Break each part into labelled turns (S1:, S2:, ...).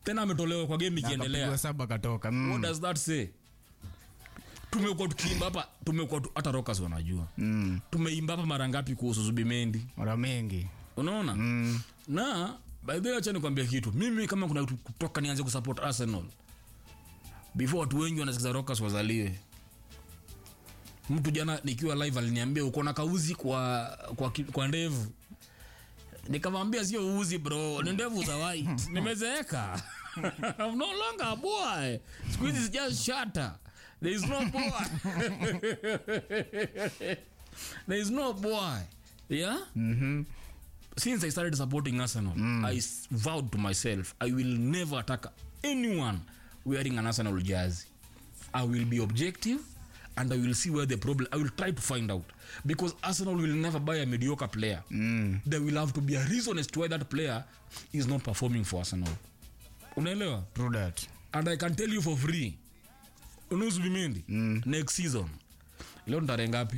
S1: tena ametolewa kwa game
S2: Na
S1: ikiendelea
S2: akapigwa saba katoka mm.
S1: what does that say tumekuwa tukiimba hapa tumekuwa tu, hata rockers wanajua
S2: Mm.
S1: tumeimba hapa mara ngapi kuhusu zubimendi
S2: mara mengi
S1: unaona
S2: mm.
S1: na by the way acha nikwambia kitu mimi kama kuna kitu kutoka nianze kusupport arsenal before watu wengi wanasikiza rockers wazaliwe mtu jana nikiwa live aliniambia uko na kauzi kwa kwa, ki- kwa ndevu nikamwambia sio uzi bro ni ndevu za white nimezeeka I'm no longer a boy siku hizi just shatter there is no boy there is no boy yeah
S2: mm-hmm.
S1: since I started supporting Arsenal, I s- vowed to myself I will never attack anyone wearing an Arsenal jersey. I will be objective and I will see where the problem. I will try to find out because Arsenal will never buy a mediocre player.
S2: mm.
S1: There will have to be a reason as to why that player is not performing for Arsenal. Unaelewa?
S2: true that
S1: And I can tell you for free. Unuzubimendi
S2: Mm.
S1: next season. Leo ni tarehe ngapi?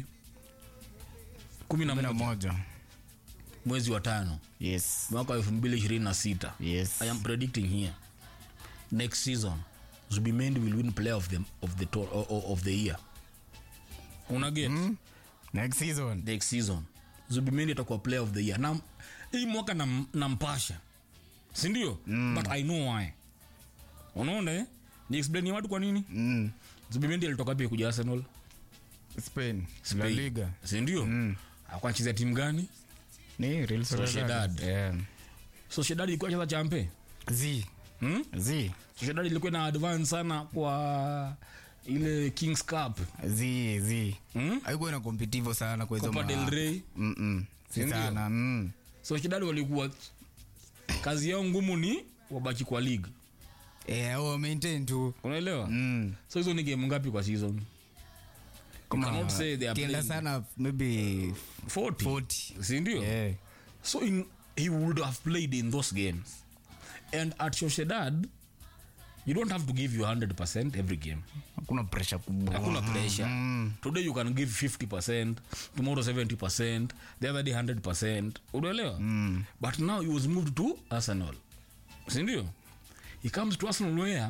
S1: kumi na
S2: kumi na
S1: moja
S2: moja
S1: mwezi wa tano
S2: yes
S1: mwaka wa elfu mbili ishirini na sita
S2: yes
S1: i am predicting here next season zubimendi will win player of the, of the, to, of, of the year unaget
S2: mm. next season
S1: next season zubimendi atakuwa player of the year na hii mwaka nam- nampasha sindio mm. but i know why unaona eh? ni explain watu kwa nini
S2: mm.
S1: zubimendi alitoka pia kuja arsenal
S2: spain la
S1: Spain.
S2: liga
S1: sindio mm. akuwa anachezea timu gani
S2: ni real
S1: Sociedad.
S2: yeah.
S1: sociedad ilikuwa cheza champe
S2: z
S1: hmm?
S2: z
S1: sociedad ilikuwa na advance sana kwa ile kings cup
S2: z z
S1: hmm?
S2: haikuwa na competitive sana kwa hizo
S1: copa
S2: ma-
S1: del rey
S2: Mm-mm. si
S1: Sindio?
S2: sana mm.
S1: sociedad walikuwa kazi yao ngumu ni wabaki kwa league
S2: yeah, oh, maintain tu
S1: unaelewa
S2: mm.
S1: so hizo ni game ngapi kwa season
S2: Kama
S1: cannot say they are
S2: kienda
S1: playing.
S2: sana maybe
S1: 40
S2: 40
S1: sindio
S2: yeah.
S1: so in, he would have played in those games and at sociedad you don't have to give you 100% every game
S2: hakuna pressure kubwa
S1: hakuna pressure
S2: Mm.
S1: today you can give 50% tomorrow 70% the other day 100% unaelewa
S2: Mm.
S1: but now he was moved to arsenal sindio he comes to arsenal where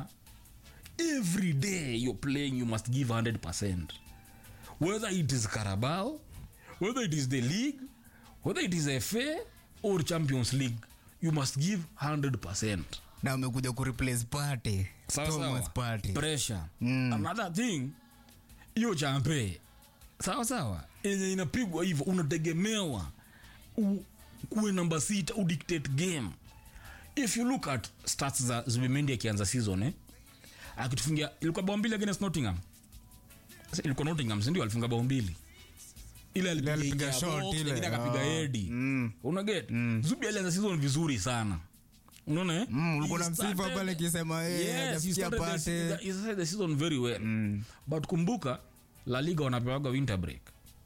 S1: every day you're playing you must give 100% whether it is carabao whether it is the league whether it is fa or champions league you must give 100%
S2: na amekuja kureplace party
S1: Sawa
S2: Thomas
S1: sawa.
S2: party
S1: pressure
S2: Mm.
S1: another thing hiyo champe sawa sawa yenye inapigwa hivyo unategemewa u- kuwe namba sita udictate game if you look at stats za zubimendi akianza season eh, akitufungia ilikuwa bao mbili against nottingham Sasa ilikuwa nottingham sindio alifunga bao mbili ile alipiga
S2: alipiga
S1: nje ya
S2: shot
S1: box,
S2: ile.
S1: lakini akapiga
S2: Ah.
S1: hedi
S2: Mm.
S1: unaget zubi alianza season vizuri sana unaona eh?
S2: Mm, ulikuwa
S1: He
S2: na msifa
S1: started-
S2: pale akisema, eh,
S1: Yes, he
S2: hajafikia
S1: started the
S2: pate.
S1: se- he started the season very well but kumbuka la liga wanapewaga winter break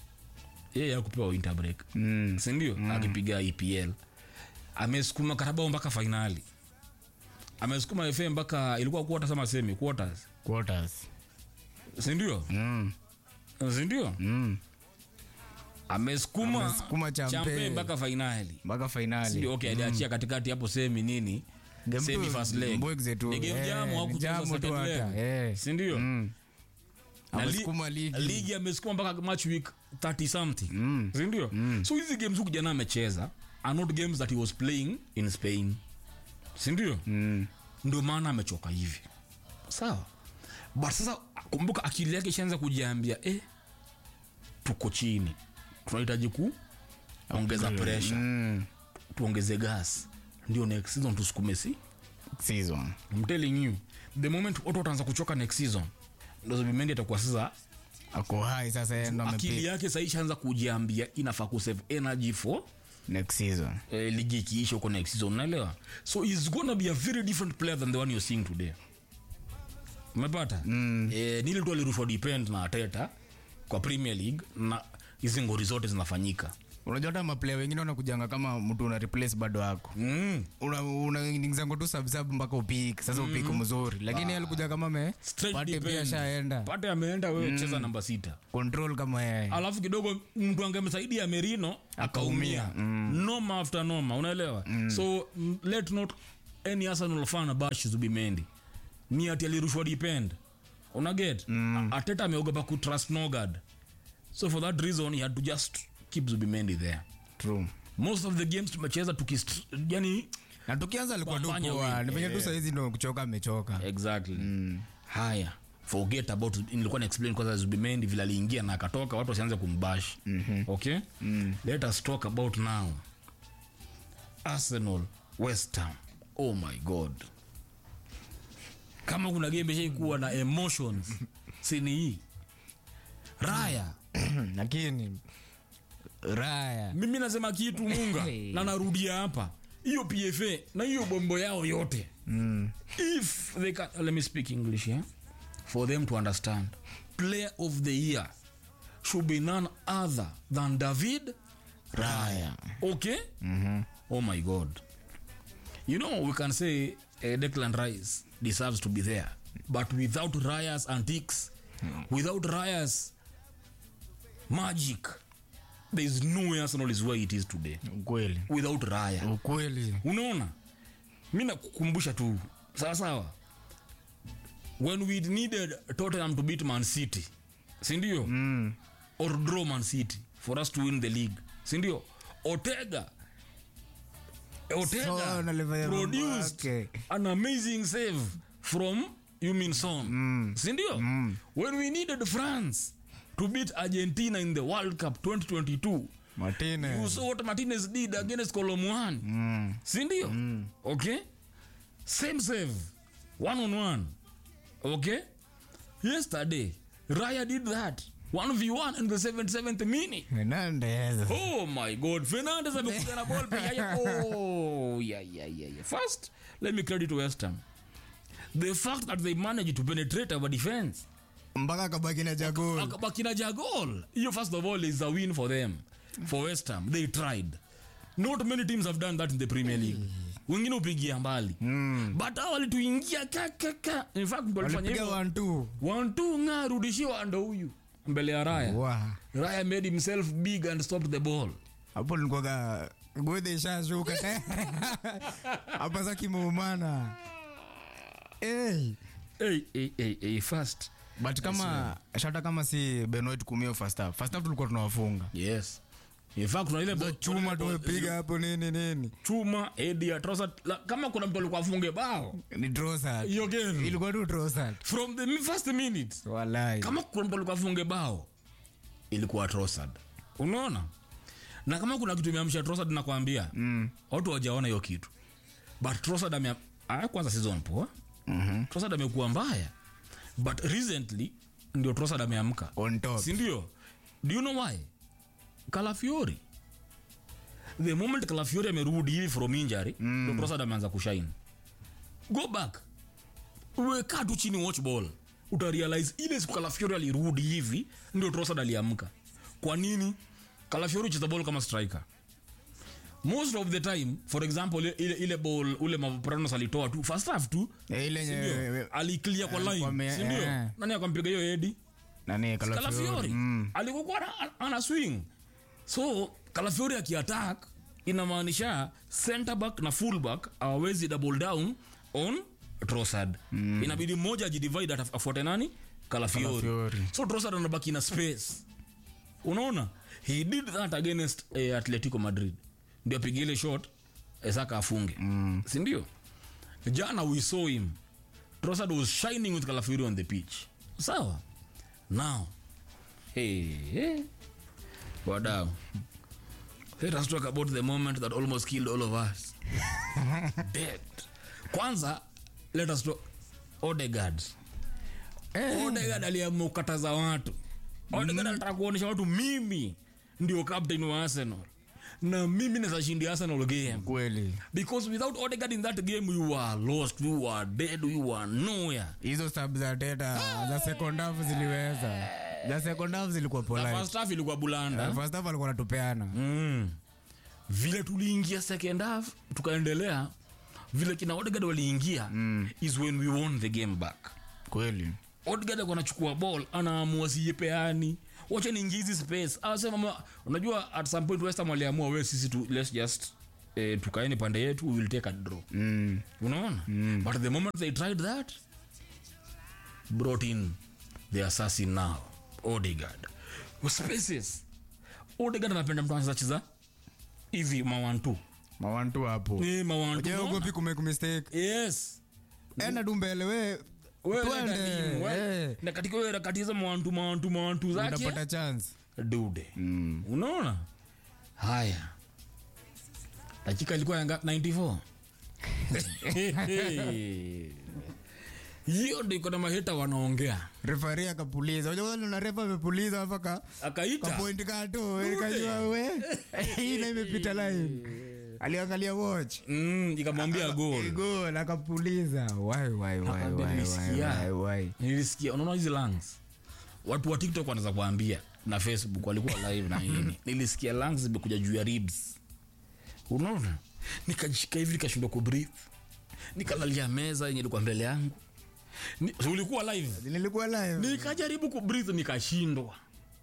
S1: yeye akupewa winter break
S2: Mm.
S1: sindio akipiga epl amesukuma karabao mpaka fainali amesukuma fa mpaka ilikuwa quarters ama semi quarters
S2: quarters
S1: sindio
S2: mm.
S1: sindio
S2: Mm.
S1: amesukuma
S2: Amesukuma champe.
S1: champe mpaka fainali
S2: mpaka fainali
S1: Sindio? okay aliachia katikati hapo semi nini
S2: Game
S1: semi
S2: tu,
S1: first leg
S2: mbwekze tu.
S1: Ni game
S2: Eh,
S1: jamu, hawakucheza
S2: jamu tu
S1: second
S2: hata,
S1: leg.
S2: eh.
S1: sindio
S2: Mm.
S1: Na li-
S2: Amesukuma ligi.
S1: ligi amesukuma mpaka match week 30 something
S2: Mm.
S1: sindio so hizi games huku jana amecheza are not games that he was playing in spain sindio
S2: Mm.
S1: ndio maana amechoka hivi sawa but sasa kumbuka akili yake ishaanza kujiambia eh, tuko chini tunahitaji ku ongeza pressure
S2: Mm.
S1: tuongeze gas ndio next season tusukume si
S2: season
S1: I'm telling you the moment watu wataanza kuchoka next season ndo zubimendi atakuwa sasa
S2: ako hai sasa yeye ndo
S1: akili
S2: amepick
S1: yake sahii ishaanza kujiambia inafaa kusave energy for
S2: next season
S1: eh, ligi ikiisha huko next season unaelewa so he's gonna be a very different player than the one you're seeing today umepata mm. eh, nili tu alirushwa depend na ateta kwa premier league na hizi ngori zote zinafanyika
S2: unajua hata maplaya wengine wanakujanga kama mtu una replace bado ako
S1: mm.
S2: unaingizango tu sabsab mpaka upik sasa upik mzuri lakini yeye alikuja kama me
S1: Straight
S2: pate
S1: depend.
S2: pia shaenda
S1: pate ameenda wewe cheza namba sita
S2: control kama yeye
S1: alafu kidogo mtu angemsaidia merino akaumia noma after noma unaelewa so mm, let not any arsenal fan bash zubimendi ni ati alirushwa depend unaget mm. ateta ameogopa kutrust nogard so for that reason he had to just keep zubimendi there
S2: True.
S1: most of the games tumecheza tukist yani
S2: na tukianza alikuwa tu
S1: Wafanya
S2: poa
S1: win.
S2: ni venye tu
S1: Yeah.
S2: sahizi ndo kuchoka amechoka
S1: exactly haya forget about nilikuwa na explain kwanza zubimendi vile aliingia na akatoka watu wasianze kumbash mm-hmm. okay mm. let us talk about now arsenal west ham oh my god kama kuna game ishaikuwa na emotions sini hii raya
S2: lakini raya
S1: mimi nasema kitu munga na narudia hapa hiyo pfa na hiyo bombo yao yote mm. if they can, let me speak english yeah? for them to understand player of the year should be none other than david raya okay mm-hmm. oh my god you know we can say uh, declan rice deserves to be there but without raya's antiques without raya's magic there is no way arsenal is where it is today
S2: ukweli
S1: without raya
S2: ukweli
S1: unaona mi nakukumbusha tu sawa sawa when we needed tottenham to beat man city sindio mm. or draw man city for us to win the league sindio otega otega
S2: So, nalifanya mambo
S1: produced
S2: yake.
S1: an amazing save from Yumin Son mm. sindio mm. when we needed france to beat argentina in the world cup 2022 you
S2: martinez
S1: saw what martinez did against colomwan
S2: mm.
S1: sindio mm. okay same save one on one okay yesterday raya did that 1v1 in the 77th minute
S2: Hernandez.
S1: oh my god fernandes amekuja na ball peke yake oh yeah yeah yeah yeah first let me credit west ham the fact that they managed to penetrate our defense
S2: mpaka kabaki na jagol
S1: akabaki na jagol hiyo first of all is a win for them for west ham they tried not many teams have done that in the premier league wengine upigia mbali mm. but hao walituingia kakaka in fact mtu alifanya
S2: walipiga
S1: hivyo
S2: one two
S1: one two nga rudishiwa ndo huyu mbele ya raya
S2: Wa.
S1: raya made himself big and stopped the ball
S2: hapo nilikuwaga gwedhe ishashuka hapa sa kimeumana hey.
S1: hey, hey, hey, hey, first
S2: but kama shata kama si benoit kumio first half first half tulikuwa tunawafunga
S1: yes in fact kuna ile ball-
S2: chuma tumepiga hapo nini nini
S1: chuma edi ya Trossard. La- kama kuna mtu alikuwa afunge bao
S2: ni drosat
S1: hiyo game
S2: ilikuwa tu drosat
S1: from the first minute
S2: walai
S1: kama kuna mtu alikuwa afunge bao ilikuwa Trossard. unaona na kama kuna kitu imeamsha Trossard nakwambia mm. watu wajaona hiyo kitu but Trossard ame ah, kwanza season poa mm-hmm. Trossard amekuwa mbaya but recently ndio Trossard ameamka
S2: on top
S1: si ndio do you know why Calafiori the moment Calafiori amerudi hivi from injury mm. ndio Trossard ameanza kushine go back weka tu chini watch ball utarealize ile siku Calafiori alirudi hivi ndio Trossard aliamka kwa nini Calafiori cheza ball kama striker most of the time for example ile, ile, ile ball ule Mavropanos alitoa tu first half tu
S2: Eh, ile
S1: sindio
S2: nye
S1: aliclear kwa
S2: alikuwa
S1: line
S2: ame-
S1: sindio
S2: eh.
S1: nani akampiga hiyo edi
S2: nani
S1: Calafiori
S2: kalafiori
S1: alikuwa ana, ana swing so Calafiori akiattack inamaanisha center back na full back awezi double down on Trossard mm. inabidi mmoja ajidivide ata- afuate nani Calafiori
S2: Calafiori.
S1: so Trossard anabaki na space unaona he did that against eh, Atletico Madrid ndio apige ile shot eh, Saka afunge mm. sindio jana we saw him Trossard was shining with Calafiori on the pitch sawa now hey, hey. wadau let us talk about the moment that almost killed all of us dead kwanza let us talk Odegaard Odegaard aliamua kukataza watu Odegaard alitaka kuonyesha watu mimi ndio captain wa Arsenal na mimi naweza shindia Arsenal game
S2: kweli
S1: because without Odegaard in that game you are lost you are dead you are nowhere
S2: hizo stab za teta za second half ziliweza za second half zilikuwa
S1: the
S2: polite
S1: first half ilikuwa bulanda
S2: first half alikuwa natupeana
S1: mm. vile tuliingia second half tukaendelea vile kina Odegaard waliingia mm. is when we won the game back
S2: kweli
S1: Odegaard alikuwa anachukua ball anaamua siyepeani wacha niingie hizi space awasema unajua at some point West Ham waliamua we sisi tu let's just eh, tukaeni pande yetu we will take a draw
S2: mm.
S1: unaona but the moment they tried that brought in the assassin now odegaard spaces odegaard anapenda mtu anacheza hivi mawantu
S2: mawantu hapo
S1: Eh, mawantu unaona?
S2: jeogopi kumake mistake
S1: yes
S2: enda tu mbele we
S1: Wewe
S2: Twende,
S1: nenda timu, we.
S2: eh.
S1: na katika wewe harakati hizo mawantu mawantu mawantu zake
S2: utapata chance
S1: dude unaona haya dakika ilikuwa yanga 94 hiyo ndo iko na maheta wanaongea
S2: refari akapuliza unajua na refa amepuliza hapa ka
S1: akaita
S2: kapointi kato ikajua we hii na imepita line aliangalia watch
S1: mm, ikamwambia gol
S2: gol akapuliza wai wai wai
S1: Nakwambia
S2: wai
S1: nilisikia.
S2: wai wai
S1: nilisikia unaona hizi lungs watu wa tiktok wanaweza kuambia na facebook walikuwa live na nini nilisikia lungs zimekuja juu ya ribs unaona nikajishika hivi nikashindwa kubreathe nikalalia meza yenye ilikuwa mbele yangu Ni- si ulikuwa live
S2: nilikuwa live
S1: nikajaribu kubreathe nikashindwa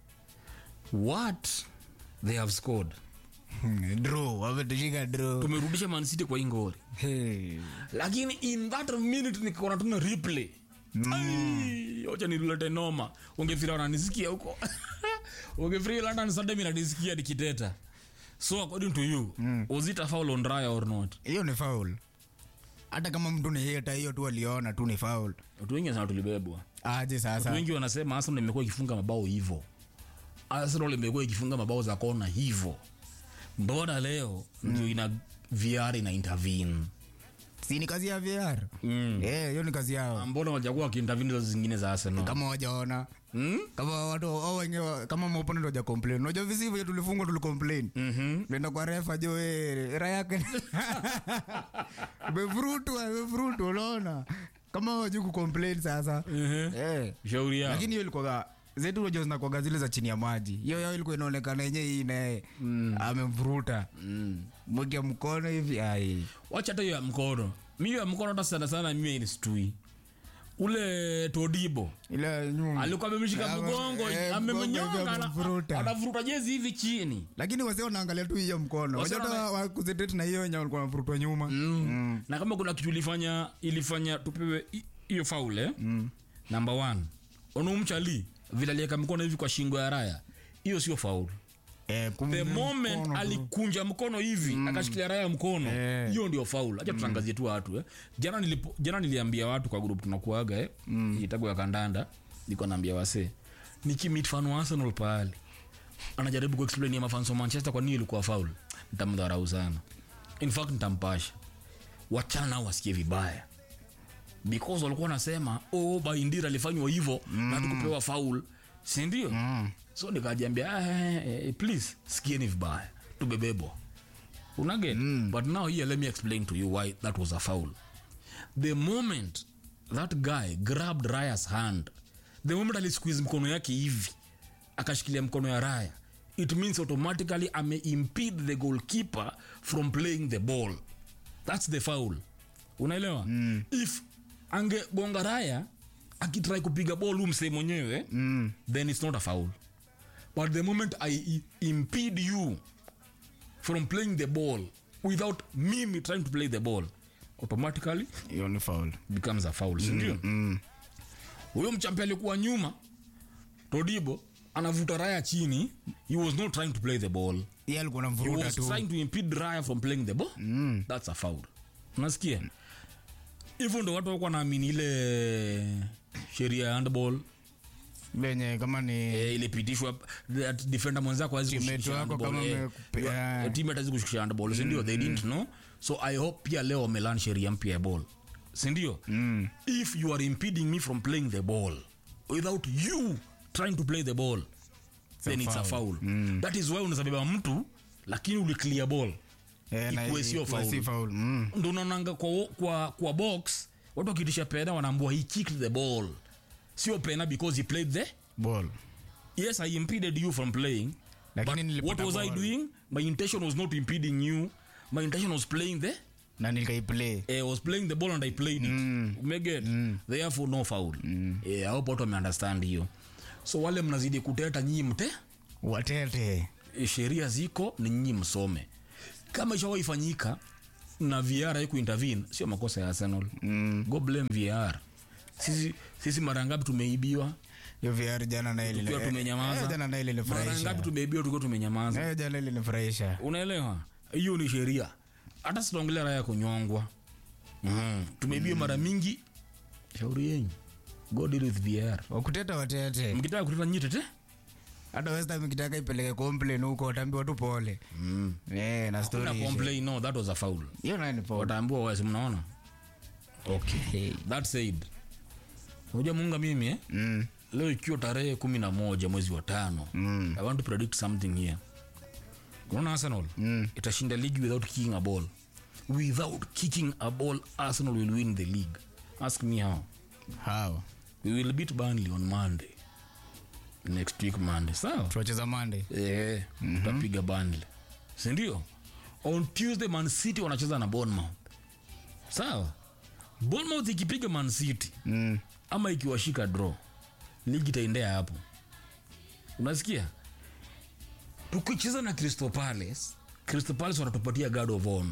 S1: what they have scored
S2: Hmm, draw wametushika draw
S1: tumerudisha mancity kwa ingori
S2: Hey.
S1: lakini in that minute nikaona tuna replay Ai, wacha nilete noma ungefira wananisikia huko ungefiri london sunday mi nanisikia nikiteta so according to you was it a foul on raya or not
S2: hiyo ni foul hata kama mtu ni heta hiyo tu aliona tu ni foul
S1: watu wengi sana tulibebwa
S2: aje
S1: watu
S2: sasa
S1: wengi wanasema arsenal imekuwa ikifunga mabao hivo arsenal imekuwa ikifunga mabao za kona hivo mbona leo ndio ina vr ina intervene
S2: si ni kazi ya VR
S1: Mm.
S2: Eh, hiyo ni kazi yao
S1: mbona wajakuwa wakiintervene hizo zingine za arsenal
S2: kama wajaona
S1: hmm?
S2: kama watu au wenyewe kama maopponent waja complain unajua visi vile tulifungwa tulicomplain
S1: mm-hmm.
S2: nenda kwa refa jo eh, raha yake umevurutwa umevurutwa unaona kama wajui kucomplain sasa
S1: Mhm.
S2: eh
S1: shauri yao
S2: lakini hiyo ilikuwa zetu unajua zinakwaga zile za chini ya maji hiyo yao ilikuwa inaonekana yenyewe hii naye amemvuruta
S1: mm.
S2: mwekea mkono hivi ai
S1: wacha hata hiyo ya mkono mi hiyo ya mkono hata sana sana mimi inistui ule todibo
S2: ile nyuma
S1: alikuwa amemshika
S2: Eh,
S1: mgongo
S2: eh,
S1: amemnyonga
S2: mgongo hivi
S1: ana-
S2: amemvuruta.
S1: anavuruta jezi hivi chini
S2: lakini wase wanaangalia tu hiyo mkono
S1: Wase
S2: wajata
S1: wana-
S2: wakuzetet na hiyo wenye walikuwa wanavurutwa nyuma
S1: mm. na kama kuna kitu ilifanya ilifanya tupewe hi- hiyo faule mm. number one onumchali vile aliweka mkono hivi kwa shingo ya raya hiyo sio faulu
S2: Eh, kum-
S1: the moment
S2: mkono tu.
S1: alikunja mkono hivi akashikilia raya mkono
S2: Eh.
S1: hiyo ndio faul acha tutangazie tu watu eh. jana, nilipo, jana niliambia watu kwa grup tunakuaga eh. mm. itago ya kandanda niko naambia wase nikimit fan wa arsenal pahali anajaribu kuexplain ya mafans wa manchester kwa nini ilikuwa faul nitamdharau sana in fact nitampasha wachana nao wasikie vibaya because walikuwa wanasema oh, baindira alifanywa hivyo mm. na tukupewa faul sindio
S2: Mm.
S1: so nikajiambia ah, eh, eh, please sikieni vibaya tubebebwa unaget mm. but now here let me explain to you why that was a foul the moment that guy grabbed raya's hand the moment alisqueeze mkono yake hivi akashikilia mkono ya raya it means automatically ameimpede the goalkeeper from playing the ball that's the foul unaelewa mm. if angegonga raya akitrai kupiga ball huu msee mwenyewe
S2: Mm.
S1: then it's not a foul but the moment i i- impede you from playing the ball without me trying to play the ball automatically
S2: hiyo ni foul
S1: becomes a foul sindio
S2: mm.
S1: huyo mchampi alikuwa nyuma todibo anavuta raya chini he was not trying to play the ball
S2: Yeye alikuwa
S1: he
S2: anamvuruta
S1: was
S2: tu
S1: trying to impede raya from playing the ball
S2: Mm.
S1: that's a foul unasikia hivyo ndo watu walikuwa naamini ile sheria ya handball
S2: venye kama ni
S1: eh, ilipitishwa that defender mwenzako hawezi
S2: Teammate
S1: kushikisha
S2: wako
S1: handball,
S2: kama
S1: eh.
S2: amekupe-
S1: Your-
S2: yeah.
S1: your teammate hawezi kushikisha handball sindio they didn't know so i hope pia leo wamelan sheria mpya ya ball sindio
S2: Mm.
S1: if you are impeding me from playing the ball without you trying to play the ball then it's a foul that is why unazabeba mtu lakini uliclear ball
S2: Eh, na-
S1: Ikuwe sio
S2: ikuwe
S1: foul.
S2: si foul. Mm.
S1: ndo unaonanga kwa, kwa, kwa box watu wakitisha pena wanaambua he kicked the ball sio pena because he played the
S2: Ball.
S1: yes i impeded you from playing
S2: Lakini
S1: but
S2: nilipata
S1: what was i
S2: ball.
S1: doing my intention was not impeding you my intention was playing the
S2: na nikaiplay
S1: I was playing the ball and I played it. Umeget? Therefore no foul. Eh, I hope watu wameunderstand hiyo. So wale mnazidi kuteta nyinyi mte
S2: watete
S1: eh, sheria ziko ni nyinyi msome. kama ishawahi fanyika na VR haiku intervene sio makosa ya Arsenal mm. go blame VR sisi sisi mara ngapi tumeibiwa
S2: hiyo VR jana na ile
S1: tukiwa tumenyamaza
S2: jana na ile
S1: mara
S2: ilinifurahisha
S1: ngapi tumeibiwa tukiwa tumenyamaza
S2: Eh, jana ile ilinifurahisha
S1: unaelewa hiyo ni sheria hata sitaongelea raya ya kunyongwa mm. tumeibiwa mara mingi shauri yenyu go deal with VR
S2: wakuteta watete
S1: mkitaka kuteta nyitete
S2: hata West Ham ikitaka ipeleke complain huko wataambiwa tu pole
S1: mm.
S2: eh na
S1: Kuna
S2: story
S1: complain no that was a foul
S2: hiyo nayo ni pole
S1: wataambiwa wasi mnaona okay
S2: Hey.
S1: that said unajua munga mimi eh?
S2: mm
S1: leo ikiwa tarehe kumi na moja mwezi wa tano
S2: Mm.
S1: i want to predict something here unaona arsenal
S2: Mm.
S1: itashinda league without kicking a ball without kicking a ball arsenal will win the league ask me how
S2: how
S1: we will beat burnley on monday next week monday sawa
S2: tuwacheza Monday
S1: eh tutapiga burnley sindio on tuesday man city wanacheza na bournemouth sawa bournemouth ikipiga man city
S2: mm
S1: ama ikiwashika draw ligi itaendea hapo unasikia tukicheza na crystal palace crystal palace wanatupatia guard of honor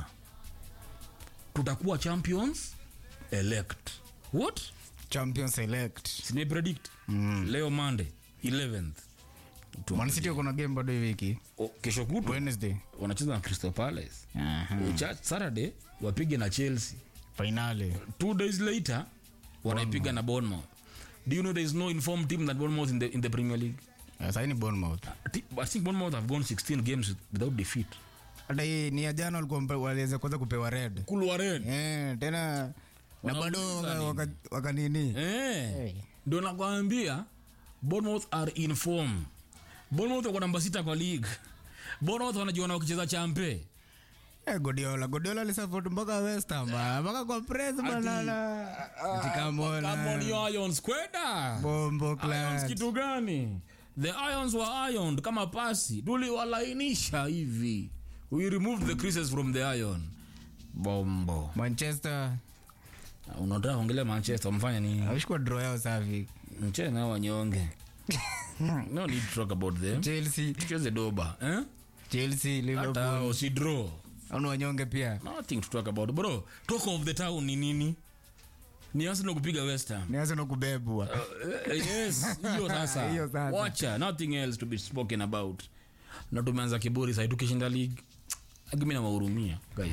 S1: tutakuwa champions elect what
S2: champion select
S1: simepredict mm. leo monday 11th Tu-
S2: Man City wako na game bado hii wiki
S1: o, kesho kutu
S2: Wednesday
S1: wanacheza na crystal palace
S2: aha
S1: Cha- saturday wapige na chelsea
S2: finale
S1: two days later wanaipiga na bournemouth do you know there is no informed team that bournemouth in the, in the premier league
S2: sasa hii ni Bournemouth
S1: I think- I think Bournemouth have gone 16 games without defeat.
S2: hata hii ni ya jana walikuwa mpe- waliweza kwanza kupewa red
S1: Kulwa red.
S2: eh tena na bado
S1: Wanauliza
S2: waka-
S1: nini?
S2: waka- wakanini
S1: Eh. Ndio nakwambia Bournemouth are in form. Bournemouth wako namba sita kwa league. Bournemouth wanajiona wakicheza champe.
S2: Eh, Guardiola Guardiola alisupport mpaka West Ham ah, mpaka kwa press banana ati come on
S1: Come on
S2: ah.
S1: you Irons kwenda.
S2: bombo
S1: Irons
S2: class
S1: kitu gani? The Irons were ironed kama pasi. Tuliwalainisha hivi. We removed the creases from the iron. Bombo.
S2: Manchester
S1: Unataka kuongelea Manchester mfanya nini?
S2: awishikwa draw yao safi
S1: mchee nao wanyonge no need to talk about them
S2: Chelsea
S1: tucheze doba eh?
S2: Chelsea
S1: hata
S2: Liverpool
S1: hao si draw
S2: au wanyonge pia
S1: nothing to talk about bro talk of the town ni nini ni Arsenal kupiga West Ham
S2: ni Arsenal kubebwa
S1: Eh, yes hiyo sasa
S2: Hiyo sasa.
S1: wacha nothing else to be spoken about na tumeanza kiburi sasa tukishinda league akimi nawahurumia guys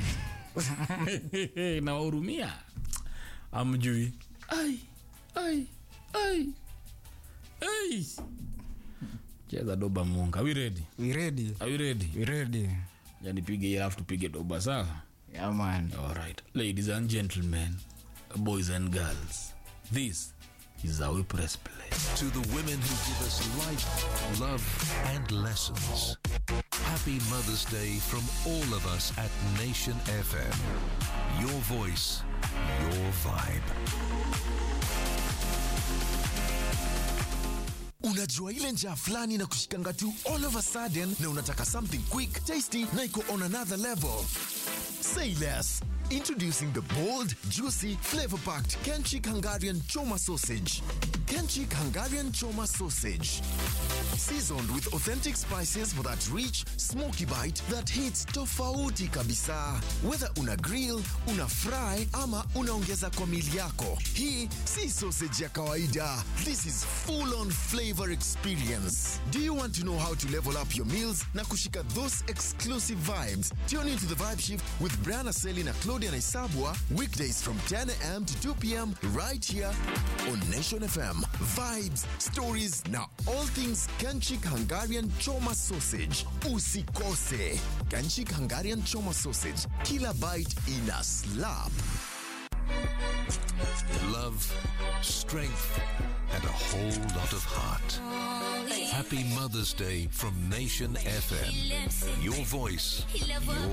S1: nawahurumia amjui ai ai ai ai cheza doba munga are we ready
S2: we ready
S1: are we ready
S2: we ready
S1: yani pige hii alafu tupige doba sawa
S2: yeah man
S1: Alright, ladies and gentlemen, boys and girls, this is how we press play.
S3: to the women who give us life, love, and lessons. Happy Mother's Day from all of us at Nation FM. Your voice, your vibe.
S4: unajua ile njaa fulani na kushikanga tu all of a sudden na unataka something quick tasty na iko on another level say less introducing the bold juicy flavor packed kenchik hungarian choma sausage kenchik hungarian choma sausage seasoned with authentic spices for that rich smoky bite that hits tofauti kabisa whether una grill una fry ama unaongeza kwa mili yako hii si sausage ya kawaida this is full on flavor experience do you want to know how to level up your meals na kushika those exclusive vibes tune into the vibe shift with brian aseli na claudia naisabwa weekdays from 10 a.m to 2 p.m right here on nation fm vibes stories na all things kanchik hungarian choma sausage usikose kanchik hungarian choma sausage kila bite ina slap
S3: Love, strength, and a whole lot of heart. Happy Mother's Day from Nation FM. Your voice, your